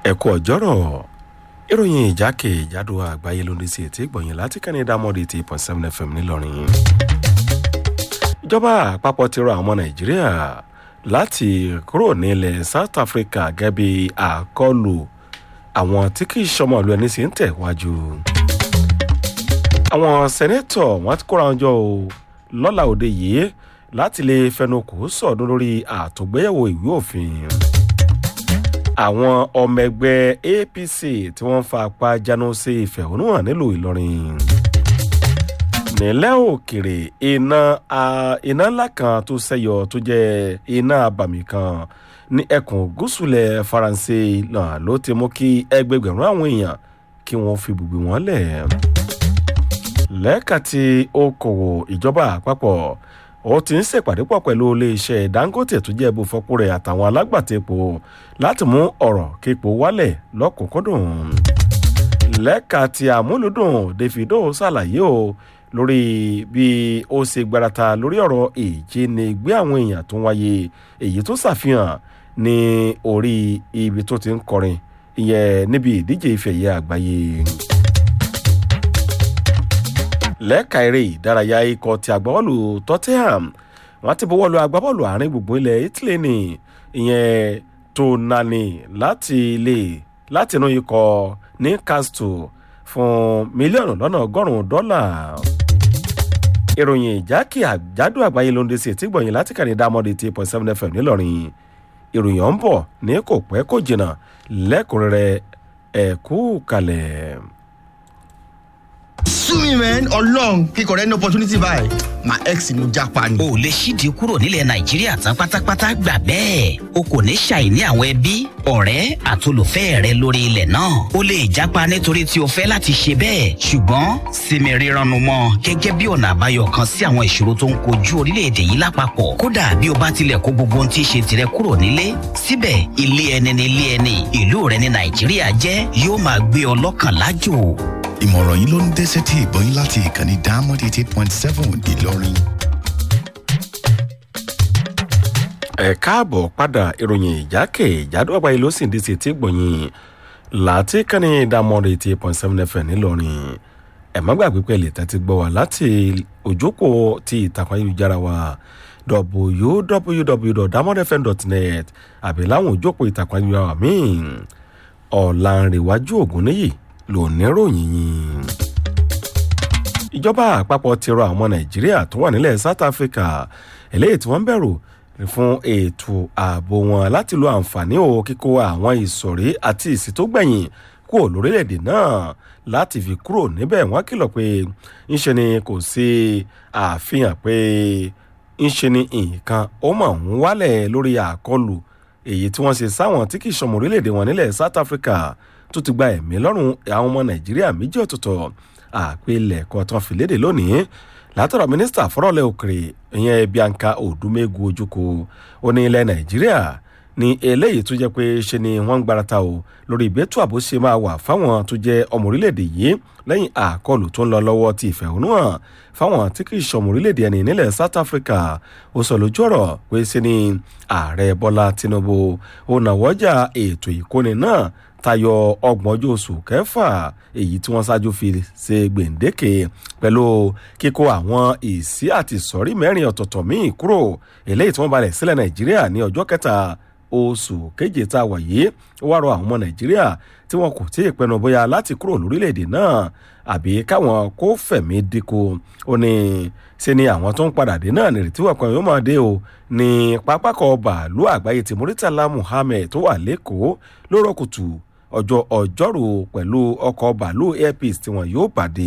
ẹ̀kú ọ̀jọ́rọ̀ ìròyìn ìjákèjádò àgbáyé ló ń dé sí etí ìgbọ̀nyìn láti kẹ́ni dámọ́dé eighty eight point seven fm ńìlọrin. ìjọba àpapọ̀ ti rọ àwọn ọmọ nàìjíríà láti kúrò nílẹ̀ south africa gẹ́gẹ́ bí àkọlù àwọn tí kì í ṣọmọ ìlú ẹni sì ń tẹ̀wájú. àwọn sẹ́nẹ́tọ̀ wọ́n ti kóra wọn jọ o lọ́la òde yìí láti lè fẹnukò sọ̀dún lórí àtúngbéyẹ̀wò ìwé òfin àwọn ọmọ ẹgbẹ́ apc tí wọ́n ń fa apá jánu sí ìfẹ̀hónúhàn nílùú ìlọrin nílẹ̀ òkèrè iná iná ńlá kan tó ṣẹyọ tó jẹ́ iná abàmì kan ní ẹkùn gúúsùlẹ̀ faransé náà ló ti mú kí ẹgbẹgbẹ̀rún àwọn èèyàn kí wọ́n fi bùgbé wọn lẹ̀ lẹ́ka tí okòwò ìjọba àpapọ̀ ó ti ń ṣèpàdé pọ̀ pẹ̀lú iléeṣẹ́ dangote tó jẹ́ ibùfọ́pò rẹ̀ àtàwọn alágbàtẹ́pọ̀ láti mú ọ̀rọ̀ kípo wálẹ̀ lọ́kùnkúndùn. lẹ́ka tí àmúlùdùn davido ṣàlàyé o lórí bí ó ṣe gbarata lórí ọ̀rọ̀ ìjínigbé àwọn èèyàn tó wáyé èyí tó ṣàfihàn ní orí ibi tó ti ń kọrin ìyẹn níbi ìdíje ìfẹ̀yẹ àgbáyé lẹ́ka eré ìdárayá ikọ̀ ti agbábọ́ọ̀lù tottenham wọ́n ti bọ́wọ́ lu agbábọ́ọ̀lù àárín gbùngbùn ilẹ̀ italy ní ìyẹn tonani láti ilé láti inú ikọ̀ newcastle fún mílíọ̀nù lọ́nà ọgọ́rùn-ún dọ́là. ìròyìn ìjákè àjádù àgbáyé ló ń de sí etí gbọ̀nyìn láti kàní dámọ́dé ti point seven fm ńìlọrin ìròyìn ọ̀hún bọ̀ ní kò pẹ́ kò jìnnà lẹ́kùnrẹ́rẹ́ ẹ̀kú kalẹ̀ sú mi mẹ́n ọlọ́run kíkọ̀ rẹ ní opportunity báyìí my ex ni mo japa ni. o lè ṣíde kúrò nílẹ̀ nàìjíríà tán pátápátá gbà bẹ́ẹ̀ o kò ní ṣàìní àwọn ẹbí ọ̀rẹ́ àtolùfẹ́ rẹ lórí ilẹ̀ náà o lè japa nítorí tí o fẹ́ láti ṣe bẹ́ẹ̀ ṣùgbọ́n sinmi rírannu mọ́ gẹ́gẹ́ bí ọ̀nà àbáyọ kan sí àwọn ìṣòro tó ń kojú orílẹ̀-èdè yìí lápapọ̀ kódà bí o bá tilẹ̀ kó gbogbo ohun tí í ṣe tirẹ̀ kúrò nílé síbẹ̀ ilé ẹni ni ilé ẹni ìlú rẹ ní nàìjíríà jẹ́ yóò máa gbé ọ lọ́kàn lájò ìmọ̀ràn yìí ló ń dé sétí ìgbọ́n yín láti ìkànnì diamond eighty eight point seven ìlọrin. ẹ káàbọ̀ padà ìròyìn ìjákè ìjádọ́ àgbáyé ló sì ń di sí etí gbọ̀nyìn láti kànnì diamond eighty eight point seven fm ńìlọrin ẹ má gbàgbé pé lè tẹ́tí gbọ́ wa láti òjòkó ti ìtàkùn ayélujára wa www.diamondfm.net àbí láwọn òjòkó ìtàkùn ayélujára míì ọ̀làǹrẹ̀wájú ògúnníyì lóníròyìn yìí. ìjọba àpapọ̀ ti rọ àwọn nàìjíríà tó wà nílẹ̀ south africa eléyìí tí wọ́n ń bẹ̀rù fún ètò ààbò wọn láti lo àǹfààní o kíkó àwọn ìsọ̀rí àti ìsì tó gbẹ̀yìn kúrò lórílẹ̀‐èdè náà láti fi kúrò níbẹ̀ wọ́n kìlọ̀ pé ńṣe ni kò sí àfihàn pé ńṣe ni nǹkan ó mọ̀ ń wálẹ̀ lórí àkọlù èyí tí wọ́n ṣe sáwọn tí kì í ṣọmọ orílẹ̀‐èdè wọn nílẹ̀ south africa tó ti gba ẹ̀mí lọ́rùn àwọn ọmọ nàìjíríà méjì ọ̀tọ̀ọ̀tọ̀ àpilẹ̀kọ tán fi léde lónìí látọ̀rọ̀ mínísítà fọ́rọ̀lẹ́ òkèrè ìyẹn bianca odumegu ojúkọ ó ní ilẹ̀ nàìjíríà ní eléyìí tó jẹ́ pé ṣe ni wọ́n ń gbarata o lórí ìgbésẹ̀ àbó ṣe máa wà fáwọn tó jẹ́ ọmọ orílẹ̀-èdè yìí lẹ́yìn àkọlù tó ń lọ lọ́wọ́ ti ìfẹ̀hónúhàn fáwọn tí kì í ṣọmọ orílẹ̀-èdè ẹni nílẹ̀ south africa ó sọ lójú ọ̀rọ̀ pé ṣe ni ààrẹ bọ́lá tinubu ó nàwọ́jà ètò ìkóni náà tayọ ọgbọ̀n ọjọ́ oṣù kẹfà èyí tí wọ́n ṣáájú fi ṣe gbèǹdéke pẹ̀lú kíkó àwọn ìsí àti ìsọ̀rí mẹ́rin ọ̀tọ̀ọ̀tọ̀ míì kúrò eléyìí tí wọ́n balẹ̀ sílẹ̀ nàìjíríà ní ọjọ́ kẹta oṣù keje tá a wà yìí ó wá rọ àwọn ọmọ nàìjíríà tí wọn kò tí ì pinnu bóyá láti kúrò lórílẹ̀‐èdè náà àbí káwọn kó fẹ̀mí dínkù ó ní ṣe ni àwọn tó ń padà dé náà nírètí wọn kan yóò máa dé o ní pápákọ̀ bàálù àgbáyé ti muritala muhammed tó wà lẹ́kọ̀ọ́ lóró kùtù ọjọ́ ọjọ́rú pẹ̀lú ọkọ̀ bàálù airpeace tí wọn yóò pàdé.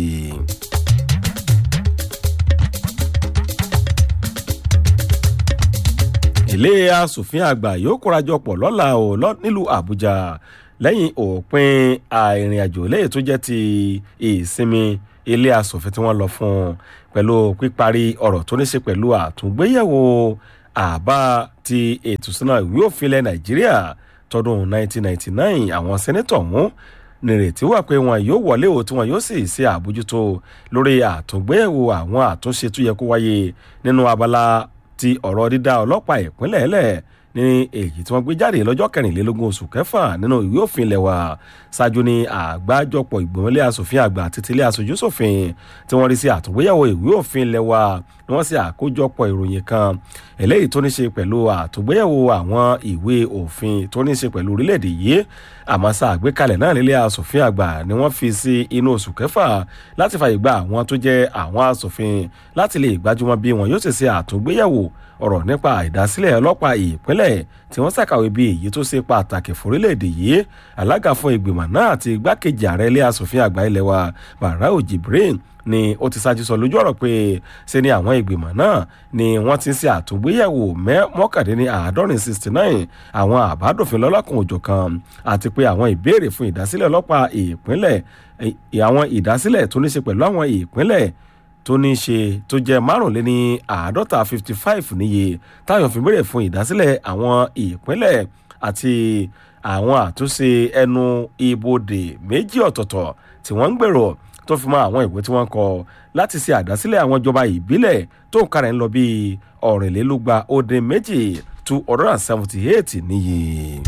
ilé asòfin àgbà yóò kórajọpọ̀ lọ́la ò nílùú àbújá lẹ́yìn òpin àìrìnàjò lẹ́yìn tó jẹ́ ti ìsinmi ilé asòfin tí wọ́n lọ fún un pẹ̀lú píparí ọ̀rọ̀ tó ní ṣe pẹ̀lú àtúngbéyẹ̀wò àbá ti ètò ìsúná ìwé òfin ilẹ̀ nàìjíríà tọdún 1999 àwọn sẹ́nẹ́tọ̀ ọ̀hún nírètí wà pé wọn yóò wọlé o tí wọn yóò sì ṣe àbójútó lórí àtúngbéyẹ̀wò àwọn àtúnṣe tó yẹ kó wáyé nínú abala ti ọ̀rọ̀ dídá ọlọ́pàá ìpínlẹ̀ ẹlẹ̀ ní èyí tí wọ́n gbé jáde lọ́jọ́ kẹrìnlélógún oṣù kẹfà nínú ìwé òfin ilẹ̀ wa ṣáájú ní àgbájọpọ̀ ìgbìmọ̀lé asòfin àgbà àti tilé aṣojú ṣòfin tí wọ́n rí sí àtúngbéyàwó ìwé òfin ilẹ̀ wa ni wọ́n ṣe àkójọpọ̀ ìròyìn kan eléyìí tó ní ṣe pẹ̀lú àtúngbéyàwó àwọn ìwé òfin tó ní ṣe pẹ̀lú orílẹ̀-èdè yìí àmọ́ sá àgbékalẹ̀ náà nílé asòfin àgbà ni wọ́n fi sí inú oṣù kẹfà láti fàyè gba àwọn tó jẹ́ àwọn asòfin láti lè gbájúmọ́ bí wọn yóò ṣe ṣe àtúngbéyàwó ọ̀rọ̀ nípa ìdásílẹ̀ ọlọ́pàá ìpínlẹ̀ tí wọ́n ṣàkàwé bí èyí tó ṣe pàtàkì fórílẹ̀-èdè yìí alága fún ìgbìmọ̀ náà àti igbákejì ààrẹ ilé asòfin àgbà ilẹ̀ wa barau jibrin ni ó ti ṣáájú sọ lójú ọ̀rọ̀ pé ṣe ni àwọn ìgbìmọ̀ náà ni wọ́n ti ń ṣe àtúngbéyẹ̀wò mọ́kàndínní àádọ́rin sixty nine àwọn àbádòfin lọ́lọ́kan òjò kan àti pé àwọn ìbéèrè fún ìdásílẹ̀ ọlọ́pàá ìpínlẹ̀ àwọn ìdásílẹ̀ tó ní ṣe pẹ̀lú àwọn ìpínlẹ̀ tó ní ṣe tó jẹ́ márùnléní àádọ́ta fifty five níye táyọ̀ fi béèrè fún ìdásílẹ̀ àwọn ìpínlẹ̀ àti àwọn àtúnṣe ẹnu ibodè méjì ọ̀tọ̀ọ̀tọ̀ tí wọ́n ń gbèrò tó fi mọ́ àwọn ìwé tí wọ́n kọ láti ṣe àdásílẹ̀ àwọn ìjọba ìbílẹ̀ tó ń karẹ̀ ń lọ bíi ọ̀rìnlélúgba ó dín méjì two hundred and seventy eight níye.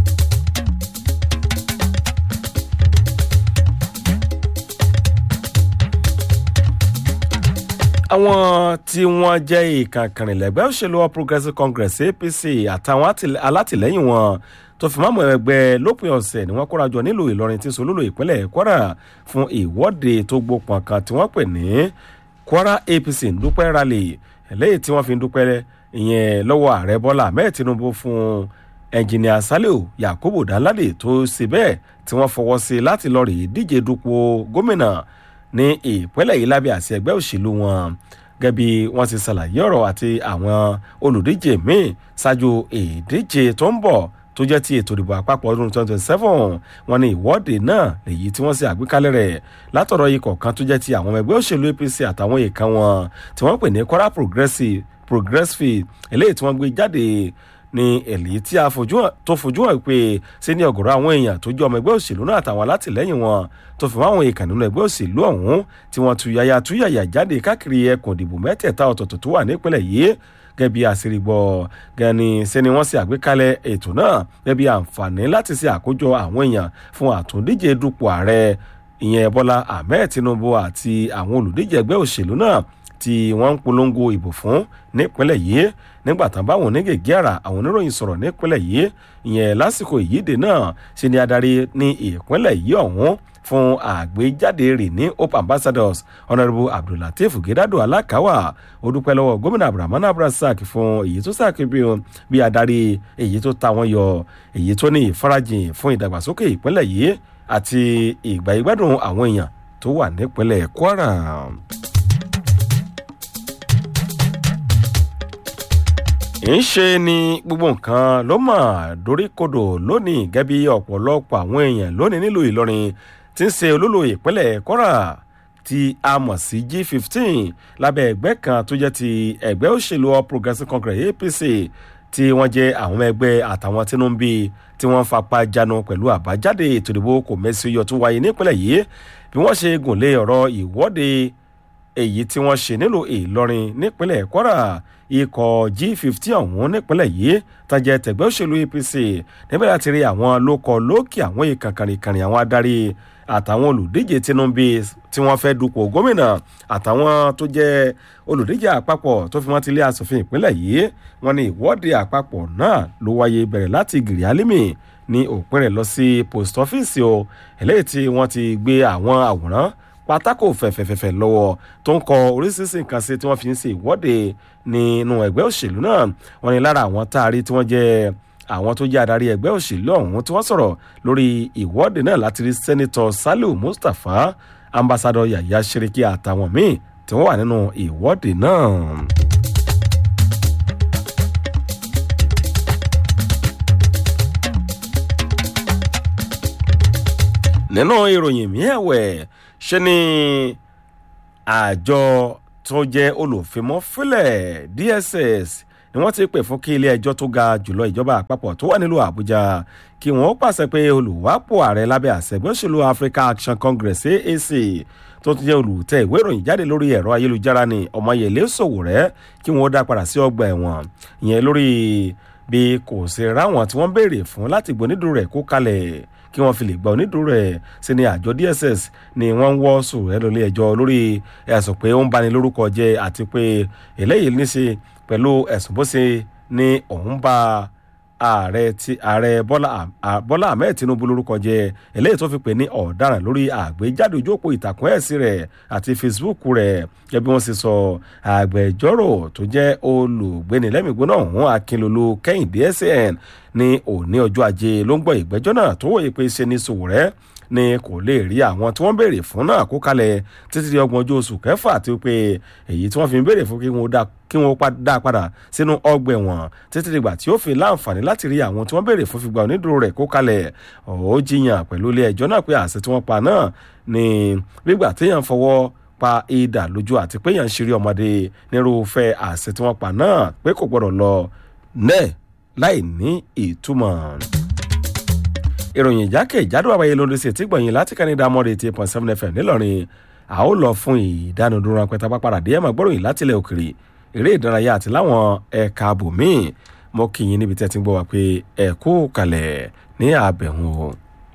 àwọn tí wọ́n jẹ́ ìkànkànrìnlẹ́gbẹ́ òṣèlú all progressives congress apc àtàwọn alátìlẹ́yìn wọn tó fi máàmù ẹgbẹ́ lópin ọ̀sẹ̀ ni wọ́n kóra jọ nílùú ìlọrin tí solúlò ìpínlẹ̀ kwara fún ìwọ́de tó gbópọn kan tí wọ́n pè ní kwara apc ndúpẹ́ rally eléyìí tí wọ́n fi ń dúpẹ́ ìyẹn lọ́wọ́ ààrẹ bọ́lá ahmed tinubu fún ẹnjìnìà saliu yakubu danlade tó ṣe bẹ́ẹ̀ tí wọ́n fọwọ́ sí láti lọ rèé díje dupò gómìnà ní ìpínlẹ̀ yìí lábẹ́ àti ẹgbẹ́ òṣèlú wọn gẹ́gẹ́ bí wọ́n ti ṣàlàyé ọ̀rọ̀ àti àwọn olùdíje míì ṣáájú ìdíje tó ń bọ̀ tó jẹ́ ti ètò ìdìbò àpapọ̀ ọdún 2027 wọn ní ìwọ́de náà lèyí tí wọ́n ṣe àgbékalẹ̀ rẹ̀ látọ̀rọ̀ ikọ̀ kan tó jẹ́ ti àwọn ẹgbẹ́ òṣèlú apc àtàwọn èèkàn wọn tí wọ́n pè ní kwara progressive progressive eléyìí tí wọ́n gbé jáde ní èlì tí a tó fojú hàn pé ṣé ní ọ̀gọ̀rọ̀ àwọn èèyàn tó jẹ́ ọmọ ẹgbẹ́ òṣèlú náà àtàwọn alátìlẹ́yìn wọn tó fi máwọn èèkàn nínú ẹgbẹ́ òṣèlú ọ̀hún tí wọ́n tuyaya tuyaya jáde káàkiri ẹkùn ìdìbò mẹ́tẹ̀ẹ̀ta ọ̀tọ̀ọ̀tọ̀ tó wà nípínlẹ̀ yìí gẹ́gẹ́ bí àṣírígbọ́ gani sẹ́ni wọ́n ṣe àgbékalẹ̀ ètò náà gẹ́gẹ́ bí àǹfààní láti ṣe àkójọ àwọn èèyàn fún àtúndíje dupò ààrẹ ìyẹn bọ́lá ahmed tinubu àti àwọn olùdíje ẹgbẹ́ òṣèlú náà tí wọ́n ń polongo ìbò fún nípínlẹ̀ yìí nígbà tán báwọn onígègé àrà àwọn oníròyìn sọ̀rọ̀ nípínlẹ̀ yìí ìyẹn lásìkò ìyíde náà ṣe ni adarí ní ìpínlẹ̀ yìí ọ̀hún fún àgbéjáde rè ní hope ambassadors honourable abdullateef gedado alakawa ó dúpẹ́ lọ́wọ́ gómìnà abdulrahman abdulrasaq fún èyí tó sàkébí bí adarí èyí tó ta wọn yọ èyí tó ní ìfarajìn fún ìdàgbàsókè ìpínlẹ̀ yìí àti ìgbà ìgbádùn àwọn èèyàn tó wà nípínlẹ̀ kwara. ń ṣe ni gbogbo nǹkan ló mọ̀ doríkodò lónìí gẹ́gẹ́ bí ọ̀pọ̀lọpọ̀ àwọn èèyàn lónìí nílùú ìlọrin tí ń ṣe olólò ìpínlẹ̀ kwara tí a mọ̀ sí g15 lábẹ́ ẹgbẹ́ kan tó jẹ́ ti ẹgbẹ́ òṣèlú all progressives congress apc tí wọ́n jẹ́ àwọn ẹgbẹ́ àtàwọn tínú ń bí tí wọ́n fapá jánu pẹ̀lú àbájáde ètò ìdìbò kò mẹ́sì yọ tó wáyé nípínlẹ̀ yìí bí wọ́n ṣe gùn lé ọ̀rọ̀ ìwọ́de èyí tí wọ́n ṣe nílùú ìlọrin nípínlẹ̀ kwara ikọ̀ g50 ọ̀hún nípínlẹ̀ yìí tajẹ́ tẹ̀gbẹ́ òṣèlú apc níbẹ̀ láti rí àwọn lókọ̀ lókè àwọn ìkànkànrìnkànrìn àwọn adarí àtàwọn olùdíje tinubu tí wọ́n fẹ́ dupò gómìnà àtàwọn tó jẹ́ olùdíje àpapọ̀ tó fi wọ́n ti lé asòfin ìpínlẹ̀ yìí wọ́n ní ìwọ́de àpapọ̀ náà ló wáyé bẹ̀rẹ̀ láti gìrì álímì ní òpin rẹ̀ lọ sí post office o eléyìí tí wọ́n ti gbé àwọn àwòrán pátákó fẹ̀fẹ̀fẹ̀fẹ̀ lọ́wọ́ tó ń kọ oríṣiríṣi nǹkan sí tí wọ́n fi ń ṣe ìwọ́de nínú ẹgbẹ́ òṣèlú náà wọ́n ní lára àwọn tá a rí tí wọ́n jẹ́ àwọn tó jẹ́ adarí ẹgbẹ́ òṣèlú ọ̀hún tí wọ́n sọ̀rọ̀ lórí ìwọ́de náà láti rí sẹ́nitọ́ saliu mustapha ambassadọ yaya seriki àtàwọn míì tí wọ́n wà nínú ìwọ́de náà. nínú ìròyìn mi ẹ̀wẹ̀ ṣe ni àjọ tó jẹ́ olùfimọ́fílẹ̀ dss ni wọ́n ti pè fún kí ilé ẹjọ́ tó ga jùlọ ìjọba àpapọ̀ tó wà nílùú àbújá kí wọ́n pàṣẹ pé olùwápò ààrẹ lábẹ́ àṣẹgbẹ́ òṣèlú africa action congress aac tó tún jẹ́ olùtẹ̀ ìwé ìròyìn jáde lórí ẹ̀rọ ayélujára ni ọmọyẹlé sòwòrẹ́ kí wọ́n dá padà sí ọgbà ẹ̀wọ̀n ìyẹn lórí bí kò ṣe ráwọn tí wọ́n béèrè fún láti gbọ́ onídùúró rẹ̀ kó kalẹ̀ kí wọ́n fi lè gba onídùúró rẹ̀ sí ni àjọ dss ni wọ́n ń wọ́ sùn ẹ́ lórí ẹjọ́ lórí ẹ̀sùn pé ó ń bani lórúkọ jẹ́ àti pé eléyìí ní ṣe pẹ̀lú ẹ̀sùn bó ṣe ní òun bá ààrẹ ti ààrẹ bọ́lá bọ́lá ahmed tinubu lórúkọ jẹ eléyìí tó fi pè ní ọ̀daràn lórí àgbéjáde ojú òpó ìtàkùn ẹ̀sìn rẹ̀ àti facebook rẹ̀ gẹ́gẹ́ bí wọ́n ṣe sọ àgbẹjọ́rò tó jẹ́ olùgbénilẹ́mìgbóná ọ̀hún akínlolú kẹ́hìndé sn ní òní ọjọ́ ajé ló ń gbọ́ ìgbẹ́jọ́ náà tó wòye pé ṣe ní sòwòrẹ́ ni kò lè rí àwọn tí wọ́n béèrè fún náà kó kalẹ̀ títí di ọgbọ̀n ọjọ́ oṣù kẹfà àti pé èyí tí wọ́n fi ń béèrè fún kí wọ́n dá kí wọ́n dá padà sínú ọgbà ẹ̀wọ̀n títí dìgbà tí ó fi láǹfààní láti rí àwọn tí wọ́n béèrè fún fìgbà onídùúró rẹ̀ kó kalẹ̀ ó jiyàn pẹ̀lú ilé ẹjọ́ náà pé àṣẹ tí wọ́n pa náà ni nígbà téèyàn fọwọ́ pa ìdà lójú àti pé èèyàn ń ṣeré ọmọdé nírúfẹ́ àṣẹ tí wọ́n pa náà pé kò gbọ́dọ̀ lọ nẹ́ẹ̀ láì ní ìtumọ̀ ìròyìn ìjákèjádò àbáyé ló ń ṣe tí gbọ̀nyìn láti kánidà mọ́rẹ̀ eighty point seven fm nílọrin a ó lọ fún ìdánudúró ránpẹ́ tábà padà dé ẹ̀mọ́ gbọ́ròyìn látilẹ̀ òkèrè eré ìdárayá àti láwọn ẹ̀ka bòmíì mo kì í níbi tẹ́ ti ń gbọ́ wá pé ẹ kú kalẹ̀ ní àbẹ̀hùn o.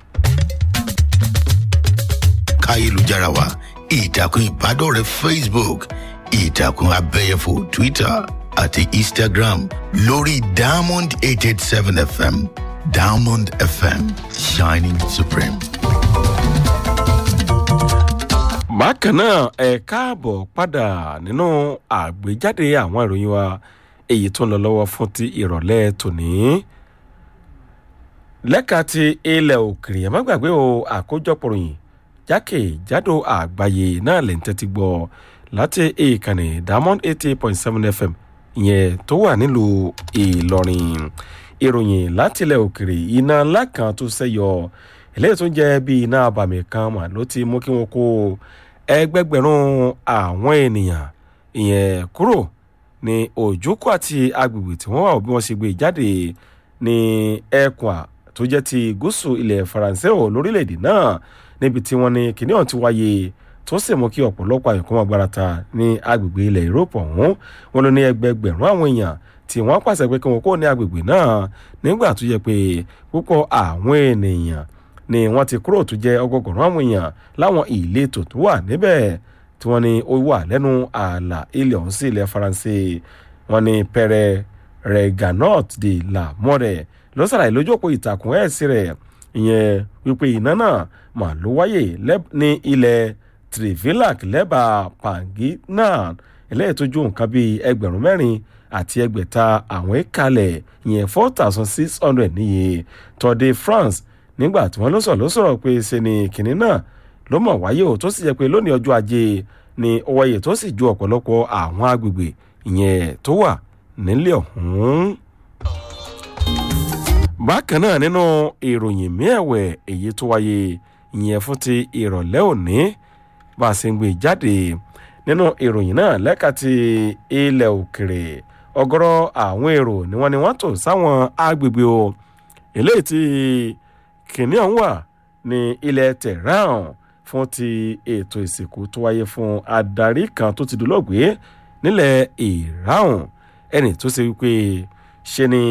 káyélujára wa ìtàkùn ìbádọ́rẹ̀ẹ́ facebook ìtàkùn abẹ́yẹfò twitter àti instagram lórí diamond eight eight seven fm diamond fm shining supreme. bákan náà ẹ káàbọ̀ padà nínú àgbéjáde àwọn ìròyìn wa èyí tó ń lọ lọ́wọ́ fún ti ìrọ̀lẹ́ tòní. lẹ́ka ti ilẹ̀ òkèrè ẹ̀ má gbàgbé o àkójọpọ̀ ròyìn jákèjádò àgbáyé náà lè ń tẹ́tí gbọ́ láti ìkànnì diamond eighty point seven fm ìyẹn tó wà nílùú ìlọrin ìròyìn látilẹ̀ òkèrè iná ńlá kan tó ṣẹ́yọ eléyìí tó ń jẹ́ bí iná abàmì kan mà ló ti mú kí wọ́n kó ẹgbẹgbẹ̀rún àwọn ènìyàn ìyẹn kúrò ní òjòkó àti agbègbè tí wọ́n wà bí wọ́n ṣe gbé jáde ní ẹkùn tó jẹ́ ti gúúsù ilẹ̀ faransé ò lórílẹ̀‐èdè náà níbi tí wọ́n ní kíní ọ̀hún ti wáyé tó sì mú kí ọ̀pọ̀lọpọ̀ àyẹ̀kọ́ máa gbárata ní agbègbè ilẹ̀ europe ọ̀hún wọn ló ní ẹgbẹgbẹ̀rún àwọn èèyàn tí wọ́n pàṣẹ pé kí wọ́n kó ní agbègbè náà nígbà tó yẹ pé púpọ̀ àwọn ènìyàn ni wọ́n ti kúrò tó jẹ́ ọgọgọ̀rún àwọn èèyàn láwọn ìletò tó wà níbẹ̀ tí wọ́n ní ó wà lẹ́nu ààlà ilẹ̀ ọ̀hún sí ilẹ̀ faransé wọ́n ní pẹrẹ reganot de la mọ́rẹ̀ ló ṣàlàyé lójú òpó ìtàkùn ẹ̀sìn rẹ̀ ìyẹn wípé iná náà mà ló wáyè ní ilẹ̀ trivilac lẹ́bàá panginan eléyìí tó ju nǹkan bíi ẹgbẹ̀rún mẹ́rin àti ẹgbẹ̀ta àwọn ìkàlẹ̀ ìyẹn four thousand six hundred níye tọ́dé france nígbà tí wọ́n ló sọ̀rọ̀ ló sọ̀rọ̀ pé ṣe ni kìnní náà ló mọ̀ wáyé o tó sì jẹ́ pé lónìí ọjọ́ ajé ni ó wáyé tó sì ju ọ̀pọ̀lọpọ̀ àwọn agbègbè ìyẹn tó wà nílé ọ̀hún. bákan náà nínú ìròyìn mìẹ̀wẹ̀ èyí tó wáyé ìyẹn fún ti ìrọ̀lẹ́ òní bá a ṣe ń gbé jáde nínú ìròyìn náà lẹ́ka ti ilẹ̀ òkèrè ọgọ́rọ̀ àwọn èrò ni wọ́n ni wọ́n tò sáwọn agbègbè o eléyìí tí kìnìún ọ̀hún wà ní ilẹ̀ tehran fún ti ètò ìsìnkú tó wáyé fún adarí kan tó ti dolóògbé nílẹ̀ iran ẹni tó ṣe wípé ṣe ni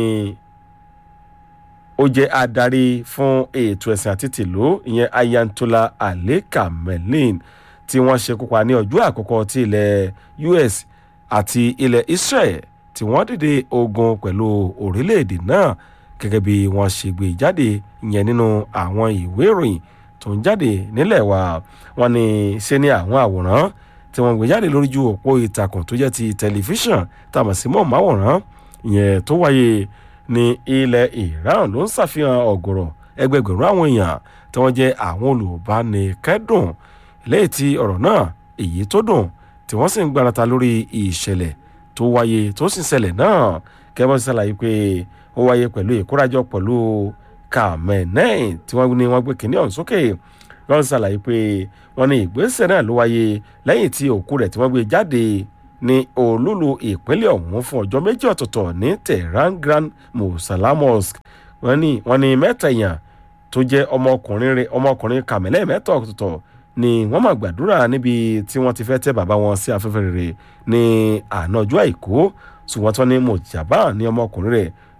ó jẹ́ adarí fún ètò ẹ̀sìn àti tìlú ìyẹn ayantola ali kamelin tí wọ́n ṣe kópa ní ọjọ́ àkọ́kọ́ tí ilẹ̀ us àti ilẹ̀ israel tí wọ́n dìde ogun pẹ̀lú orílẹ̀-èdè náà gẹ́gẹ́ bí wọ́n ṣe gbé jáde ìyẹn nínú àwọn ìwé ìròyìn tó ń jáde nílẹ̀ wa wọ́n ní ṣe ní àwọn àwòrán tí wọ́n gbé jáde lórí ju òpó ìtàkùn tó jẹ́ ti tẹlifíṣàn tàmọ̀ sí mọ̀máwòrán ìyẹn tó wáyé ní ilẹ̀ iran ló ń ṣàfihàn ọ̀gọ̀rọ̀ ẹgbẹgbẹ̀rún àwọn èèyàn tí wọ́n jẹ́ àwọn olùbánikẹ́dùn lẹ́yìn tí ọ̀rọ̀ náà èyí tó dùn tí wọ́n sì ń gbarata lórí ìṣẹ̀lẹ̀ tó wáyé tó sì ṣẹlẹ̀ náà kẹ́mọ́ ṣàlàyé pé ó wáyé pẹ̀lú ìkórajọ pẹ̀lú kàmẹ́nẹ́ẹ̀ tí wọ́n ní wọ́n gbé kínní ọ̀hún sókè wọ́n ṣàlàyé pé wọ́n ní ìgbésẹ̀ náà ló wáyé lẹ́yìn tí òkú rẹ̀ tí wọ́n gbé jáde ní olúlu ìpínlẹ̀ ọ̀hún fún ọjọ́ méjì ọ̀tọ̀ọ̀tọ̀ ní tehran grand musala mosque wọ́n ní wọ́n ní mẹ́ta èèyàn tó jẹ́ ọmọkùnrin rẹ̀ ọmọkùnrin kàmẹ́lẹ́ mẹ́ta ọ̀tọ̀ọ̀tọ̀ ni wọ́n máa gbàdúrà níbi tí wọ́n ti fẹ́ tẹ́ bàbá wọn sí afẹ́fẹ́ rere ní àná ọjọ́ àìkú ṣùgbọ́n tí wọ́n ní mojaba ní ọmọkùnrin rẹ̀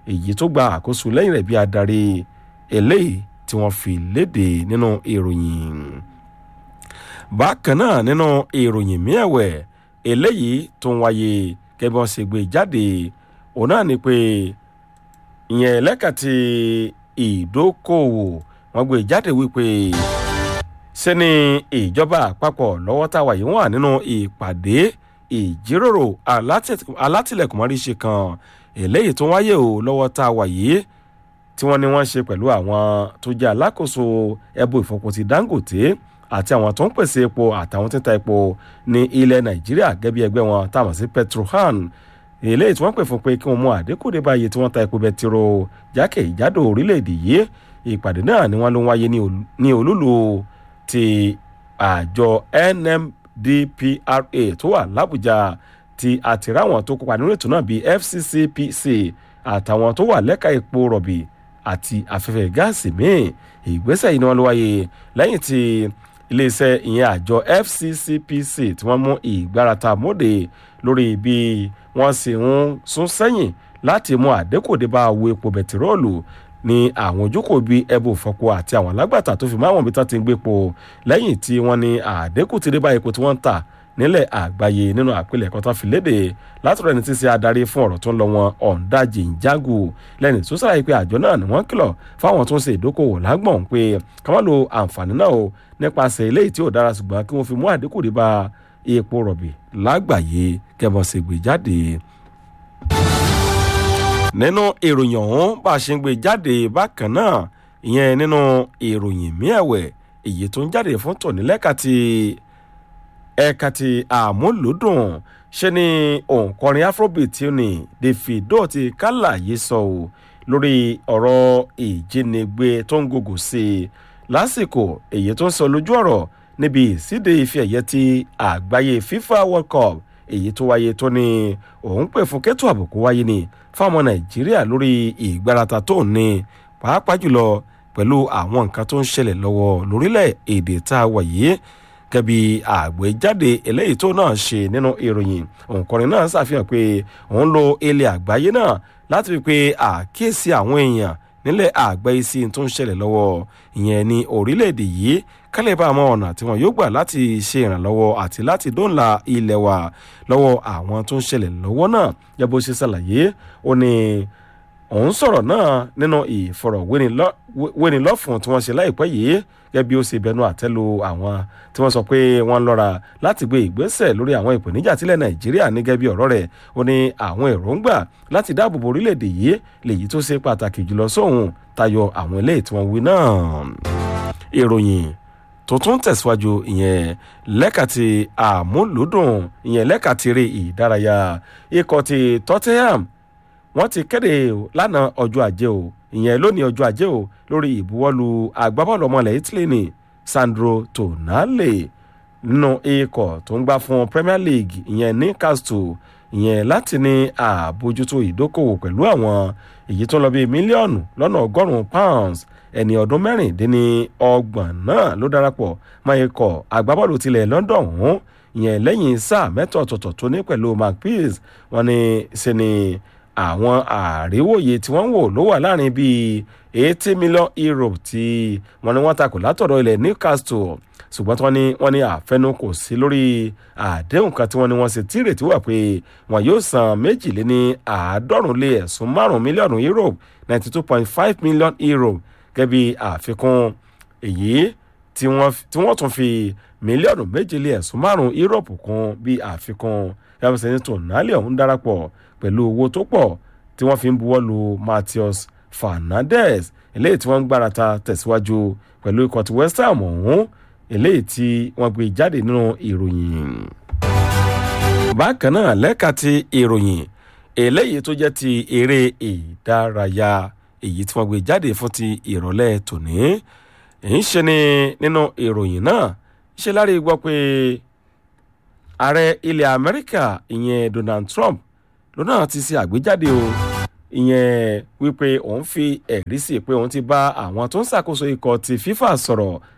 èyí tó gba àkóso lẹ́yìn rẹ̀ bí adarí eléyìí tí wọ́n fi léde nínú ìròyìn bákan náà nínú ìròyìn mìẹ̀wẹ̀ eléyìí tó ń wáyé gẹ́gẹ́ bí wọ́n ṣe gbé jáde òun náà ni pé ìyẹn lẹ́ka ti ìdókòwò wọ́n gbé jáde wípé ṣe ni ìjọba àpapọ̀ lọ́wọ́ táwa yìí wà nínú ìpàdé ìjíròrò alátìlẹ̀kùnmọ́ríṣe kan eléyìí tó wáyé o lọ́wọ́ táwa yìí tí wọ́n ní wọ́n ṣe pẹ̀lú àwọn tó jẹ́ alákòóso ẹbú ìfọpo ti dangote àti àwọn tó ń pèsè epo àtàwọn tí ń ta epo ní ilẹ̀ nàìjíríà gẹ́gẹ́ bí ẹgbẹ́ wọn táwọn sí petrohan eléyìí tí wọ́n pè fún pé kí wọ́n mú àdínkù dé báyìí tí wọ́n ta epo bẹtiró jákèjádò orílẹ̀-èdè yìí ìpàdé náà ni wọ́n ló ń wáyé ní olúlu ti àjọ nmdpra tó wà lábújá ti àtìráwọn tó kópa nínú ètò náà bíi fccpc àtàwọn tó wà lẹ́ka epo rọ̀bì àti afẹ́fẹ́ gáàsì míì ìgbésẹ̀ yìí ni wọ́n ló wáyé lẹ́yìn tí iléeṣẹ́ ìyẹn àjọ fccpc tí wọ́n mú ìgbárata mọ́dé lórí bí wọ́n sì ń sún sẹ́yìn láti mú àdínkù dé bá owó epo bẹtiróòlù ní àwọn ojúkò bíi ẹbù fọpo àti àwọn alágbàtà tó fi máwọn ibi tán ti ń gbépo lẹ́yìn tí wọ́n ní àdínkù ti dé bá epo tí wọ́n ń tà nílẹ̀ àgbáyé nínú àpilẹ̀kọ tán fi léde látọ̀rọ̀ ẹni tí ń ṣe adarí fún ọ̀rọ̀ tó ń lọ wọn ọ̀ǹdàjì ìjágù lẹ́ni tó sàlàyé pé àjọ náà ni wọ́n kìlọ̀ fáwọn tó ń ṣe ìdókòwò lágbọ̀n pé ká má lo àǹfààní náà o nípasẹ̀ eléyìí tí ò dára ṣùgbọ́n kí wọ́n fi mú àdínkù dé bá epo rọ̀bì lágbàáyé kẹ́bọ̀ ṣe gbé jáde nínú ìròyìn ọ̀hún bá a ṣe ń gbé jáde bákan náà ìyẹn nínú ìròyìn míẹ̀wẹ̀ èyí tó ń jáde fún tòní lẹ́ka ti ẹ̀ka ti àmúlòdùn ṣe ni òǹkọrin afrobeat tí ó ní davido ti kálàyé sọ ò lórí ọ̀rọ̀ ìjínigbé tó ń gògò sí i lásìkò èyí tó ń sọ lójú ọ̀rọ̀ níbi ìsíde ife ẹ̀yẹ ti àgbáyé fifa world cup èyí tó wáyé tó ní òun pè fún kẹ́tù àbùkù wáyé ni fáwọn nàìjíríà lórí ìgbárata tó ní pàápàá jùlọ pẹ̀lú àwọn nǹkan tó ń ṣẹlẹ̀ lọ́wọ́ lórílẹ̀ èdè tá a wà yìí gẹ́bí àgbéjáde eléyìí tó náà ṣe nínú ìròyìn òǹkọrin náà ṣàfihàn pé òun lo ilẹ̀ àgbáyé náà láti fi pe àkíyèsí àwọn èèyàn nílẹ̀ àgbáyé sí tó ń ṣẹlẹ̀ lọ́wọ́ ìyẹn ní orílẹ̀-èdè yìí kálẹ̀ bá àwọn ọ̀nà tí wọ́n yóò gbà láti ṣe ìrànlọ́wọ́ àti láti dóńlà ilẹ̀ wa lọ́wọ́ àwọn tó ń ṣẹlẹ̀ lọ́wọ́ náà yẹ bó ṣe ṣàlàyé ó ní òun sọ̀rọ̀ náà nínú ìfọ̀rọ̀wénilọ́fún tí wọ́n ṣe láìpẹ́ yìí gẹ́gẹ́ bí ó ṣe bẹnu àtẹ́lu àwọn tí wọ́n sọ pé wọ́n lọ́ra láti gbé ìgbésẹ̀ lórí àwọn ìpèníjà tílẹ̀ nàìjíríà ní gẹ́gẹ́ bí ọ̀rọ̀ rẹ̀ ó ní àwọn èròǹgbà láti dáàbòbò orílẹ̀-èdè yìí lèyí tó ṣe pàtàkì jùlọ sóhun tayọ àwọn ilé tí wọ́n wí náà ìròyìn tó tún tẹ̀síwájú ìyẹn lẹ́ka ti àmúlùdùn ìyẹn lẹ́ka ti rí ìdárayá ikọ̀ ti tottenham wọ́n ti kéde lánàá ọjọ́ ajé o ìyẹn lónìí ọjọ́ ajé o lórí ìbuwọ́lu agbábọ́ọ̀lù ọmọlẹ̀ italy ní sandro tonale nínú ikọ̀ tó ń gbá fún premier league ìyẹn newcastle ìyẹn láti ní àbójútó ìdókòwò pẹ̀lú àwọn èyí tó lọ bíi mílíọ̀nù lọ́nà ọgọ́rùn-ún pounds ẹni ọdún mẹ́rìndínní ọgbọ̀n náà ló darapọ̀ mọ́ ikọ̀ agbábọ́ọ̀lù tilẹ̀ london ọ̀hún ìyẹn lẹ́yìn sáà mẹ́tọ̀ ọ̀tọ̀ọ̀tọ̀ tó ní pẹ̀lú macpeas wọn ni ṣe ni àwọn àríwòye tí wọ́n ń wò ló wà láàrin bíi eighty million euro tí wọ́n ní wọ́n takò látọ̀dọ̀ ilẹ̀ newcastle ṣùgbọ́n tí wọ́n ní wọ́n ní àfẹnu kò sí lórí àdéhùn kan tí wọ́n ní wọ́n ṣe tí ìrètí wà pé wọ́n yóò san méjìléní àádọ́rùn lé ẹ̀sùn márùn mílíọ̀nù euro ninety two point five million euro gẹ́gẹ́ bí àfikún èyí tí wọ́n tún fi mílíọ̀nù méje lé ẹ̀sùn márùn europe kún bí àfikún yàtọ̀ sẹ́ni tonali ọ̀hún darapọ̀ pẹ̀lú owó tó pọ̀ tí wọ́n fi ń buwọ́ lu matheus fernandez eléyìí tí wọ́n ń gbárata tẹ̀síwájú pẹ̀lú ikọ̀ ti west ham ọ̀hún eléyìí tí wọ́n gbé jáde nínú ìròyìn. bákan náà lẹ́ka ti ìròyìn eléyìí tó jẹ́ ti eré ìdárayá èyí tí wọ́n gbé jáde fún ti ìrọ̀lẹ́ tòní ń ṣe ni nínú ìròyìn náà ṣe lárí gbọ́ pé ààrẹ ilẹ̀ amẹ́ríkà ìyẹn donald trump lónà ti ṣe àgbéjáde o ìyẹn wípé òun fi ẹ̀rí sí pé òun ti bá àwọn tó ń ṣàkóso ikọ̀ ti fifa sọ̀rọ̀